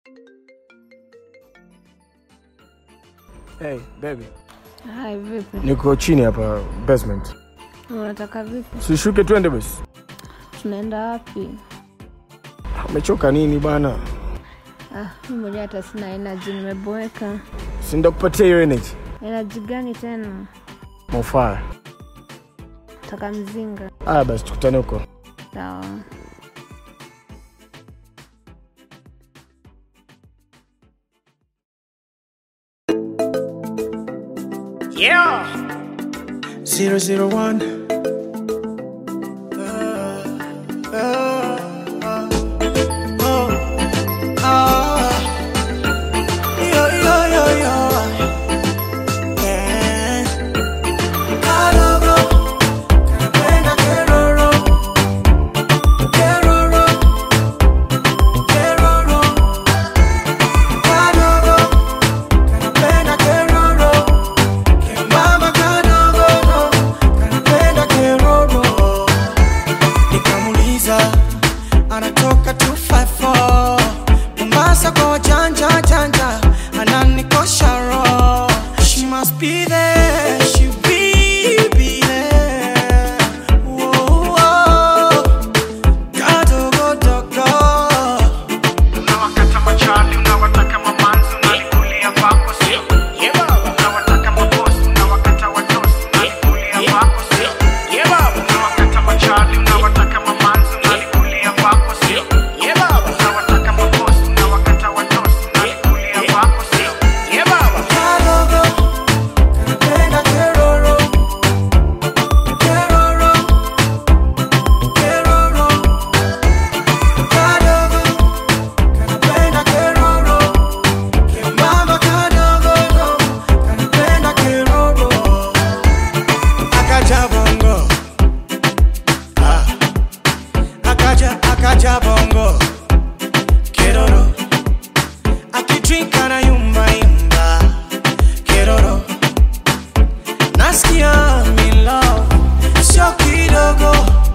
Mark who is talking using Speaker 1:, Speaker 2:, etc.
Speaker 1: Hey, baby.
Speaker 2: Hai, vipi?
Speaker 1: Niko chini hapa basement.
Speaker 2: Unataka vipi?
Speaker 1: Sishuke twende basi.
Speaker 2: Tunaenda wapi?
Speaker 1: Umechoka nini bana?
Speaker 2: Ah, mimi mwenyewe hata sina energy, nimeboeka.
Speaker 1: Si ndakupatia hiyo energy.
Speaker 2: Energy gani tena?
Speaker 1: Mofaya.
Speaker 2: Taka mzinga.
Speaker 1: Aya basi tukutane huko.
Speaker 2: Sawa.
Speaker 3: Zero zero one. Mama kadogo kanapenda keroro, nikamuliza anatoka 254 Mombasa kwa wajanja janja, ananikosha roho. She must be there, she will be there. Whoa, whoa. Kadogo dogo
Speaker 4: Unawakata machali, unawataka mamanzi, unalikulia kwako sio? Unawataka mabosi, unawakata watosi, unalikulia kwako sio? Unawakata machali, unawataka mamanzi, unalikulia kwako sio? Unawataka mabosi, unawakata watosi, unalikulia kwako sio?
Speaker 3: Kadogo kanapenda keroro Keroro Keroro Kadogo kanapenda keroro Kemama kadogo kanapenda keroro Akaja bongo Ah Akaja akaja bongo Keroro akitwika na yumba yumba keroro nasikia milo sio kidogo